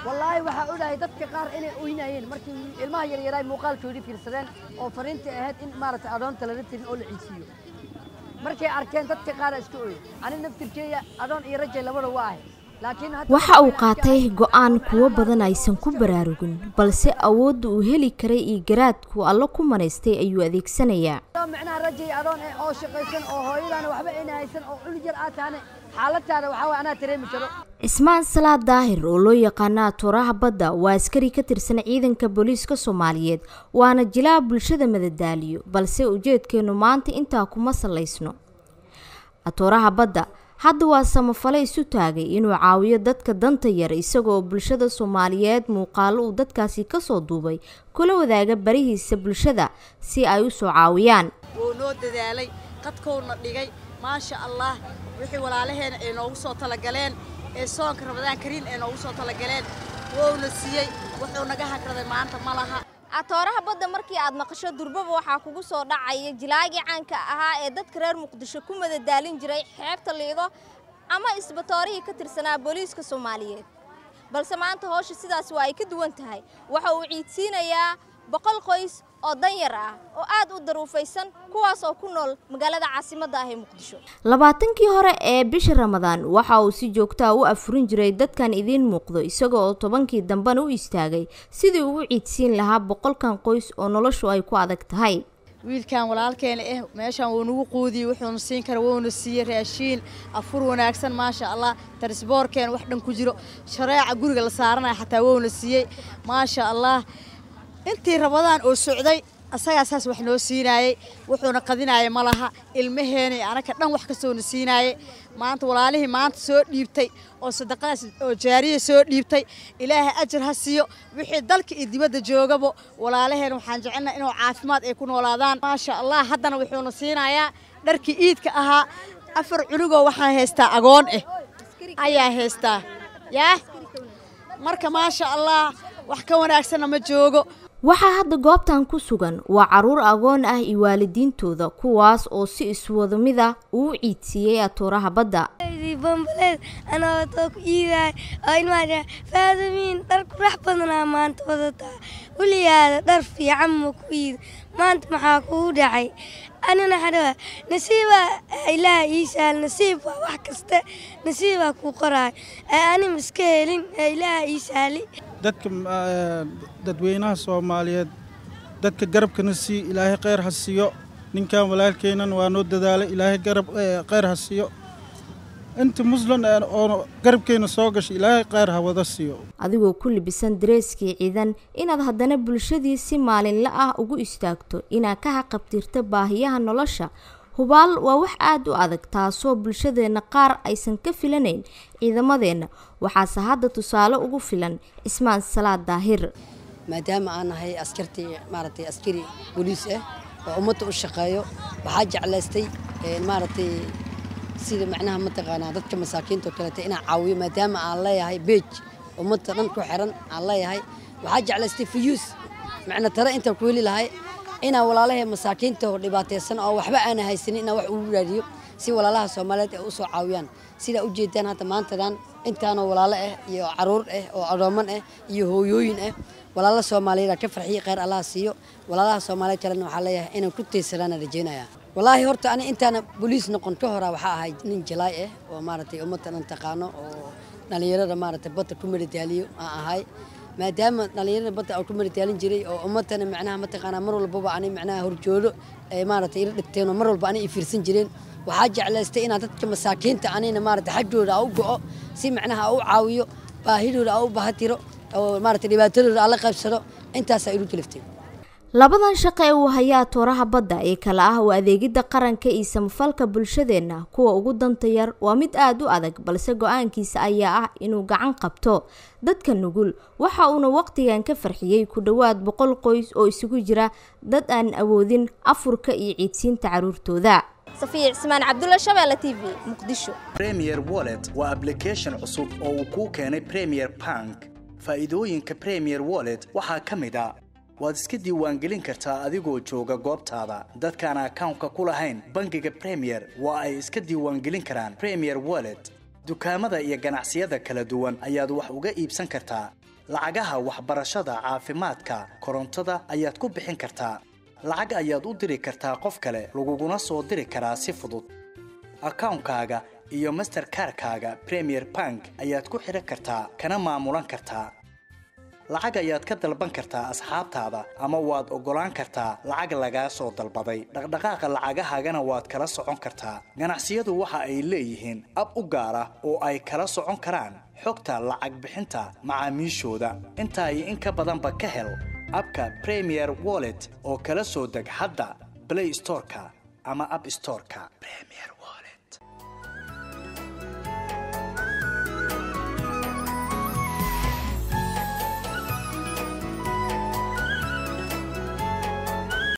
wallaahi waxaa ogahay dadka qaar inay oynayeen markii ilmaha yaryaraay muuqaalkoodii fiirsadeen oo fariintii ahayd in maaragtay adoonta lala tirin oo la ciisiiyo markay arkeen dadka qaara iska ooy ani naftirkeeya adoon iyo rajay labada waa ahay laakiin hadda waxa uu qaatay go'aan kuwo badan aysan ku baraarugin balse awoodda uu heli karay iyo garaadku allo ku manaystay ayuu adeegsanayaa adoo micnaha rajay adoon eh oo shaqaysan oo hooyadaana waxba ayna haysan oo cunug yar aad tahane xaaladaada waxaa waay anaa dareemi karo cismaan salaad daahir oo loo yaqaana atooraha badda waa askari ka tirsan ciidanka booliiska soomaaliyeed waana jilaa bulshada madadaaliyo balse ujeedkeennu maanta intaa kuma salaysno atooraha badda hadda waa samafale isu taagay inuu caawiyo dadka danta yar isagoo bulshada soomaaliyeed muuqaalo uu dadkaasi kasoo duubay kula wadaaga barihiisa bulshada si ay u soo caawiyaan wuu noo dadaalay qadkowna dhigay maasha allah wixii walaalaheena ay noogu soo talagaleen ee soonka ramadaan kariim ay noogu soo talagaleen wouna siiyey wuxuu naga hagraday maanta ma laha atooraha badda markii aad maqasho durbaba waxaa kugu soo dhacaya jilaagii caanka ahaa ee dadka reer muqdisho ku madadaalin jiray xeebta liido ama isbatoorihii ka tirsanaa booliiska soomaaliyeed balse maanta howsha sidaas waa ay ka duwan tahay waxa uu ciidsiinayaa boqol qoys oo danyar ah oo aad u daruufaysan kuwaas oo ku nool magaalada caasimadda ah ee muqdisho labaatankii hore ee bisha ramadaan waxa uu si joogtaa u afurin jiray dadkan idiin muuqdo isaga oo tobankii dambena u istaagay sidii ugu ciidsiin lahaa boqolkan qoys oo noloshu ay ku adag tahay wiilkan walaalkeena eh meeshaan wuu nagu quudiyey wuxuuna siin kara wuuna siiyey raashiin afur wanaagsan maasha allah tarisboorkeena wax dhan ku jiro shareeca guriga la saaranaya xataa wuuna siiyey maasha allah intii rabadaan oo socday asagaa saas wax noo siinaayey wuxuuna qadinaayay ma laha ilmaheena iyo anaka dhan wax kastoona siinaayey maanta walaalihii maanta soo dhiibtay oo sadaqadaas oo jaariya soo dhiibtay ilaahay ajar ha siiyo wixii dalka iyo dibadda joogaba walaalaheena waxaan jecelnaha inuu caafimaad ay ku noolaadaan maasha allah haddana wuxuuna siinayaa dharkii iidka ahaa afar cunugoo waxaan haystaa agoon ah ayaa haystaa yaa marka maasha allah wax ka wanaagsanna ma joogo waxaa hadda goobtan ku sugan waa caruur agoon ah iyo waalidiintooda kuwaas oo si iswada mid ah uu u ciidsiiyey atooraha badda bambaleed anaa watoo ku iidaay oo ilmaa faadamiin dhar qurax badanaa maanta wadataa weligaada dhar fiican ma ku iida maanta maxaa kugu dhacay anina xadhawa nasiibaa ilaah ii saal nasiib waa wax kaste nasiibaa kuu qoraay ee anima iska helin ee ilaah ii saali dadka dadweynaha soomaaliyeed dadka garabkana sii ilaahay kheyr ha siiyo ninkan walaalkeennan waa noo dadaalay ilaahay garab kheyr ha siiyo inta muslim oo garabkeena soo gashay ilaahay kheyr ha wada siiyo adigoo ku libisan dareeskii ciidan inaad haddana bulshadii si maalinla ah ugu istaagto inaad ka haqabtirto baahiyaha nolosha hubaal waa wax aada u adag taasoo bulshadeenna qaar aysan ka filanayn ciidamadeenna waxaase hadda tusaale ugu filan cismaan salaad daahir maadaama aan nahay askartii maaragtay askari booliis ah oo ummadda u shaqeeyo waxaa jeclaystay maaragtay sida macnaha mataqaanaa dadka masaakiinta oo kaleeta inaan caawiyo maadaama aan leeyahay beej ummadda dhan ku xiran aan leeyahay waxaa jeclaystay fuyuus macna tare intaan ku heli lahay inaan walaalahay masaakiinta oo dhibaataysan oo waxba aana haysanin inaan wax ugu raadiyo si walaalaha soomaaliyeed ay u soo caawiyaan sidaa ujeedaan hadda maantadan intaanoo walaalo ah iyo caruur ah oo adooman ah iyo hooyooyin ah walaala soomaaliyeed ka farxiya kheyr allaha siiyo walaalaha soomaaliyeed kalena waxaa leeyahay inaan ku tiirsanaana rajeynaya walaahi horta ani intaana boliis noqon ka hora waxaa ahay nin jalaay ah oo maaragtay ummadda dhan taqaano oo dhallinyarada maaragtay badda ku madadaaliyo aan ahay maadaama dhallinyarada badda aan ku madadaalin jiray oo ummadana macnaha mataqaanaa mar walbaba ani macnaha horjoodo ay maaragtay ila dhigteen oo mar walba ani i fiirsan jireen waxaa jeclaystay inaan dadka masaakiinta anina maaragtay xaggooda aan u go'o si macnaha aan u caawiyo baahidooda aan u bahatiro oo maaragtay dhibaatadooda aan la qaybsado intaasaa ilu kaliftay labadan shaqo ee uu hayaa tooraha badda ee kale ah waa adeegidda qaranka iyo samafalka bulshadeenna kuwa ugu danta yar waa mid aada u adag balse go-aankiisa ayaa ah inuu gacan qabto dadka nugul waxa uuna waqtigan ka farxiyey ku dhowaad boqol qoys oo isugu jira dad aan awoodin afurka iyo ciidsiinta caruurtooda safiya cismaan cabdulla shabeelle t v muqdisho premier wallet waa application cusub oo uu kuu keenay premier bank faa'iidooyinka premier wallet waxaa ka mid a waad iska diiwaangelin kartaa adigoo jooga goobtaada dadkaan akawnka ku lahayn bangiga premier waa ay iska diiwaangelin karaan premier wallet dukaamada iyo ganacsiyada kala duwan ayaad wax uga iibsan kartaa lacagaha waxbarashada caafimaadka korontada ayaad ku bixin kartaa lacag ayaad u diri kartaa qof kale laguguna soo diri karaa si fudud akawnkaaga iyo masterkarkaaga premier bank ayaad ku xidhan kartaa kana maamulan kartaa lacag ayaad ka dalban kartaa asxaabtaada ama waad oggolaan kartaa lacag lagaa soo dalbaday dhaqdhaqaaqa lacagahaagana waad kala socon kartaa ganacsiyadu waxa ay leeyihiin ab u gaar ah oo ay kala socon karaan xogta lacag bixinta macaamiishooda intaa iyo in ka badanba ka hel abka premier wallet oo kala soo deg hadda blay storeka ama ab storeka